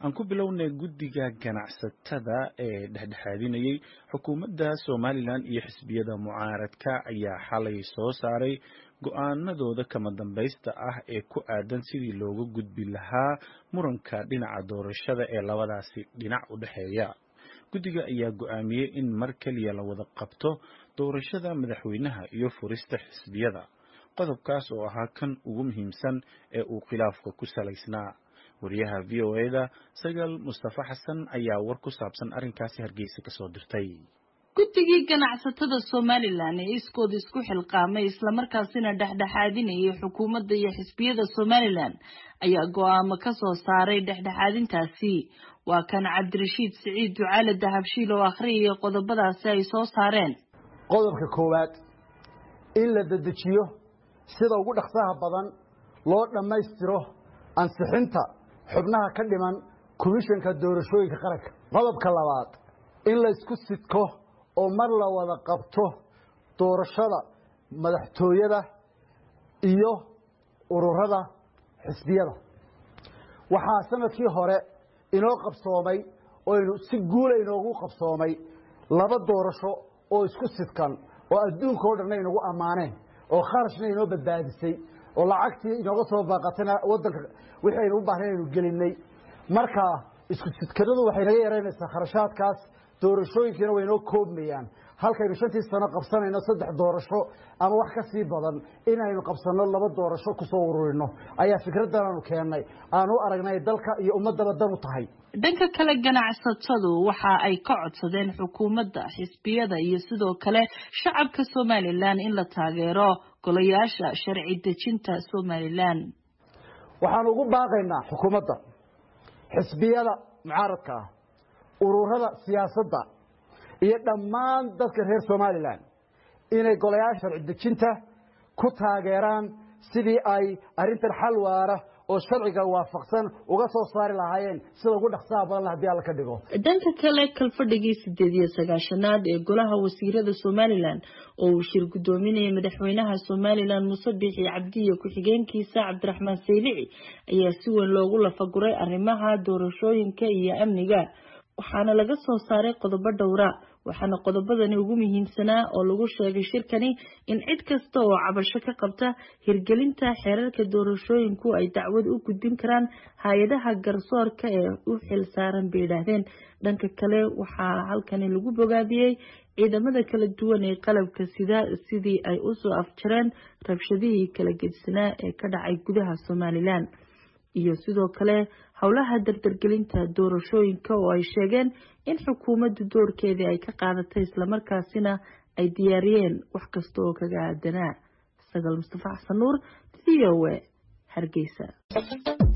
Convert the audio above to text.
aan ku bilownay guddiga ganacsatada ee dhexdhexaadinayay xukuumadda somalilan iyo xisbiyada mucaaradka ayaa xalay soo saaray go-aanadooda kama dambaysta ah ee ku aadan sidii looga gudbi lahaa muranka dhinaca doorashada ee labadaasi dhinac u dhexeeya guddiga ayaa go-aamiyey in mar keliya la wada qabto doorashada madaxweynaha iyo furista xisbiyada qodobkaas oo ahaa kan ugu muhiimsan ee uu khilaafka ku salaysnaa wariyaha v o eda sagal mustafa xasan ayaa war ku saabsan arrinkaasi hargeysa kasoo dirtay guddigii ganacsatada somalilan ee iskooda isku xilqaamay islamarkaasina dhexdhexaadinayay xukuumadda iyo xisbiyada somalilan ayaa go-aamo ka soo saaray dhexdhexaadintaasi waa kan cabdirashiid siciid ducaale dahabshiil oo akhriyaya qodobadaasi ay soo saareen qodobka koowaad in la dedejiyo sida ugu dhaqsaha badan loo dhammaystiro ansixinta xubnaha ka dhiman komishanka doorashooyinka qaranka qodobka labaad in laysku sidko oo mar la wada qabto doorashada madaxtooyada iyo ururada xisbiyada waxaa sanadkii hore inoo qabsoomay oynu si guula inoogu qabsoomay laba doorasho oo isku sidkan oo adduunka o dhanna inagu ammaaneen oo kharashna inoo badbaadisay oo lacagtii inooga soo baaqatayna wadanka wixii aynu u baahnayn aynu gelinay marka isku sidkanadu waxay naga yaraynaysaa kharashaadkaas doorashooyinkiina way inoo koobmayaan halkaynu shantii sano qabsanayno saddex doorasho ama wax ka sii badan inaynu qabsanno laba doorasho kusoo ururino ayaa fikraddan aanu keennay aanu aragnay dalka iyo ummaddaba dan u tahay dhanka kale ganacsatadu waxa ay ka codsadeen xukuumadda xisbiyada iyo sidoo kale shacabka somalilan in la taageero golayaasha sharci dejinta somalilan waxaanu ugu baaqaynaa xukuumadda xisbiyada mucaaradka ah ururada siyaasadda iyo dhammaan dadka reer somalilan inay golayaasha sharci dejinta ku taageeraan sidii ay arrintan xal waara oo sharciga waafaqsan uga soo saari lahaayeen sida ugu dhaqsaha badan hadii alla ka dhigo dhanka kale kalfadhigii sideed iyo sagaashanaad ee golaha wasiirada somalilan oo uu shir guddoominayay madaxweynaha somalilan muuse biixi cabdiyo ku-xigeenkiisa cabdiraxmaan saylici ayaa si weyn loogu lafaguray arrimaha doorashooyinka iyo amniga waxaana laga soo saaray qodobo dhowra waxaana qodobadani ugu muhiimsanaa oo lagu sheegay shirkani in cid kasta oo cabasho ka qabta hirgelinta xeerarka doorashooyinku ay dacwad u gudbin karaan hay-adaha garsoorka ee u xil saaran bay yidhaahdeen dhanka kale waxaa halkani lagu bogaadiyey ciidamada kala duwan ee qalabka sida sidii ay usoo afjareen rabshadihii kala gedisanaa ee ka dhacay gudaha somalilan iyo sidoo kale howlaha dardargelinta doorashooyinka oo ay sheegeen in xukuumaddu doorkeedii ay ka qaadatay islamarkaasina ay diyaariyeen wax kasta oo kaga aadanaa sagaal mustafa xasan nuur v o a hargeysa